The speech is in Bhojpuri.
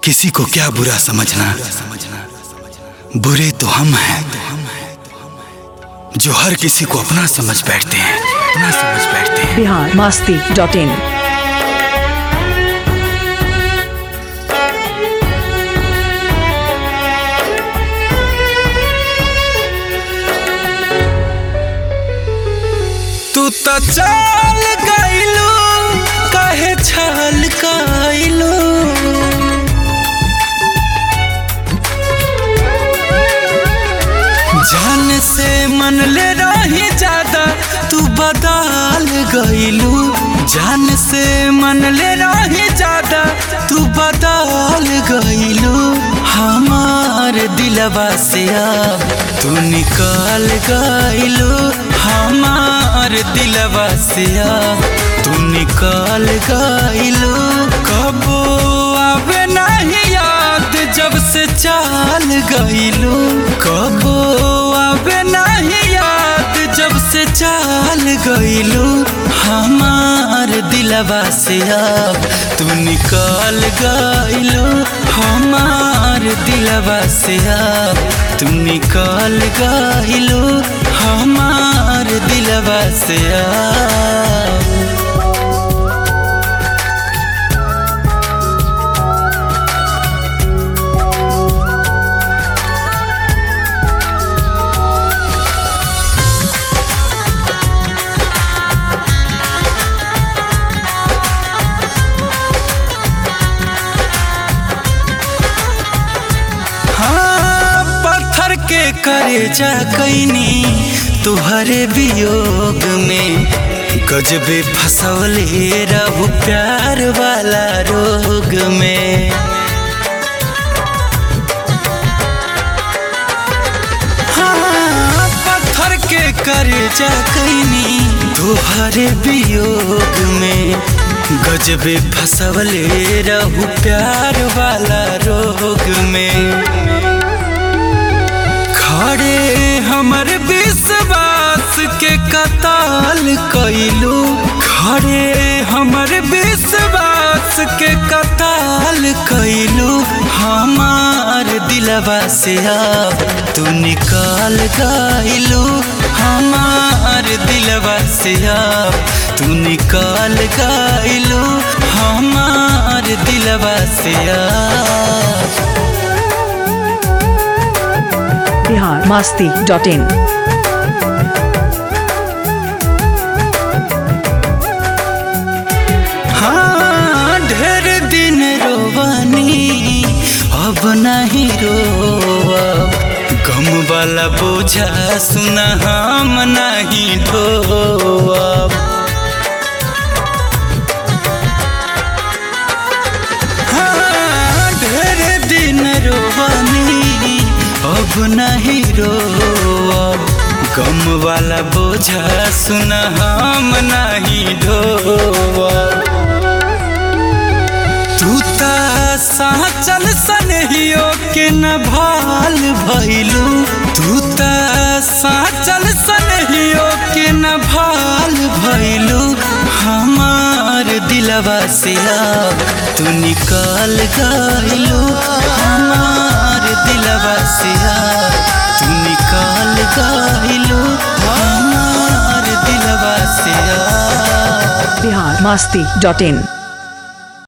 किसी को क्या बुरा समझना बुरे तो हम हैं जो हर किसी को अपना समझ बैठते हैं अपना समझ बैठते हैं बिहार मास्ती डॉट इन तू तो चल गइलू काहे छल गइलू जान से मन ले रही ज्यादा तू बदल गइलू जान से मन ले रही ज्यादा तू बदल गइलू हमार दिलवा से अब तू निकल गइलू हमार दिलवा से अब तू निकल गइलू कबो आवे नहीं याद जब से चाल गइलू कबो आवे नहीं याद जब से चाल गइलू हमार दिलवा से अब तू निकल गइलू हमार दिलवा से अब तू निकल गइलू हमार दिलवा से अब हाँ पत्थर के करे जा कैनी तुहरे वियोग में गजबे फसवले रहू प्यार वाला रोग में हाँ पत्थर के करे जा कैनी तुहरे वियोग में गजबे फसवले रहू प्यार वाला रोग में खड़े हमर विश्वास के कताल कैलू खड़े हमर विश्वास के कताल कैलू हमार दिलवा से अब तू निकाल गइलू हमार दिलवा से अब तू निकाल गइलू हमार दिलवा से अब बिहार मास्ती डॉट इन हाँ ढेर दिन रोवानी अब नहीं रोब गम वाला बोझा सुना हम नहीं ढोब हाँ ढेर दिन रोवानी अब नहीं रोब गम वाला बोझा सुना हम नहीं ढोब तू ता साचल सनहियो के न भाल भइलू तू ता साचल सनहियो के न भाल भइलू हमार दिलवा से अब तू निकाल गइलू हमार दिलवा से अब तू निकाल गइलू हमार दिलवा से अब बिहार मास्ती डॉट इन